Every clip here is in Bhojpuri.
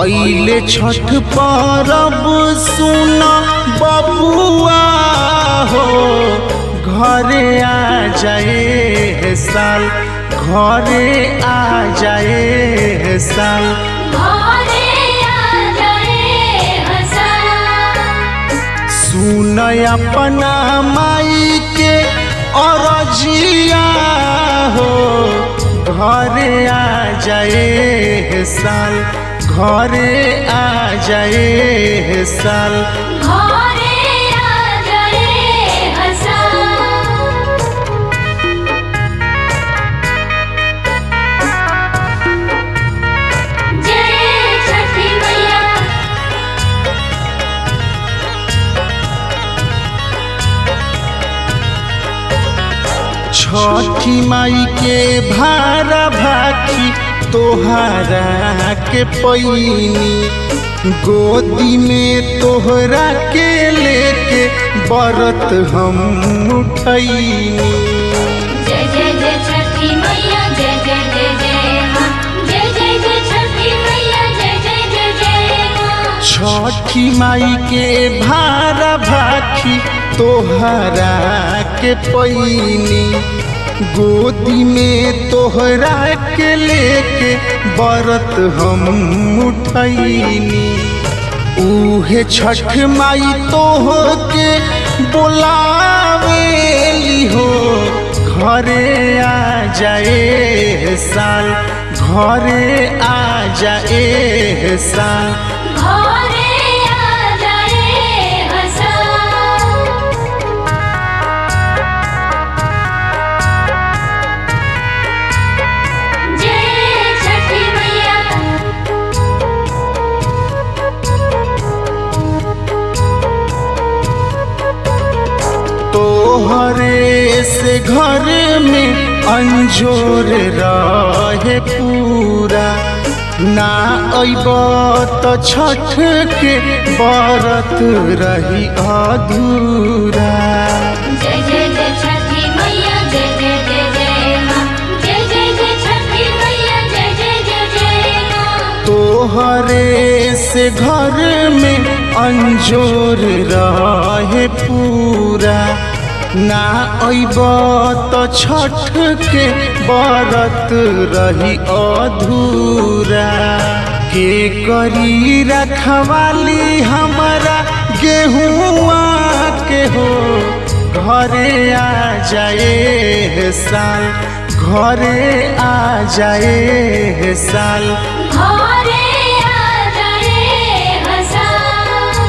अइले छठ परब सुन बबुआ हो घरे आ जाए साल घरे आ जाए साल घरे आ जाए हसन सुन अपना माई के अरजिया हो घरे आ जाए साल घरे आ जाए साल घरे आ जाए हसन जय छठी मैया छठी माई के भारा भाखी तोहरा के पैनी गोदी में तोहरा के लेके बरत हम उठैनी जय जय जय छठी मैया जय जय जय जय माँ जय जय जय छठी मैया जय जय जय जय माँ छठी माई के भारा भाखी तोहरा के पैनी गोदी में तोहरा के लेके बरत हम उठैनी उहे छठ माई तोह के बोलावेली हो घरे आ जाए साल घरे आ जाए साल घरे आ जाए हसन जय छठी मैया तोहरे से घर में अंजोर रहे पूरा ना अइब तो छठ के बरत रही अधूरा जय जय जय छठी मैया जय जय जय जय माँ जय जय जय छठी मैया जय जय जय जय माँ तोहरे से घर में अंजोर रहे पूरा ना अइब तो छठ के बरत रही अधूरा के करी रखवाली हमारा गेहुआ के हो घरे आ जाए साल घरे आ जाए साल घरे आ जाए हसन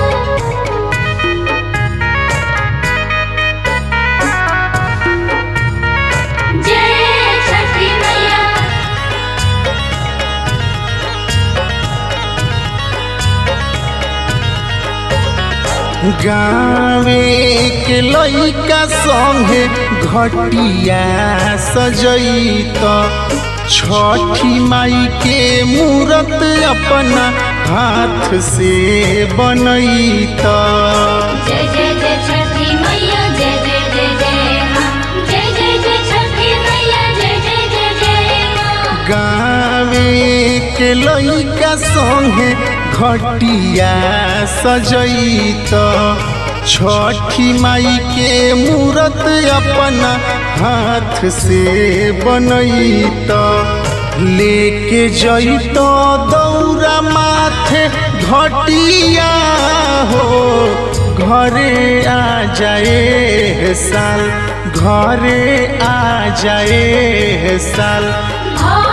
जय छठी मैया गावे के लइका संगे घटिया सजैत छठी माई के मूरत अपना हाथ से बनैत जय जय जय छठी मैया जय जय जय जय माँ जय जय जय छठी मैया जय जय जय जय माँ गावे के लइका संगे घटिया सजैत छठी माई के मूरत अपना हाथ से बनैत लेके जैत दौरा माथे घटिया हो घरे आ जाए साल घरे आ जाए साल घरे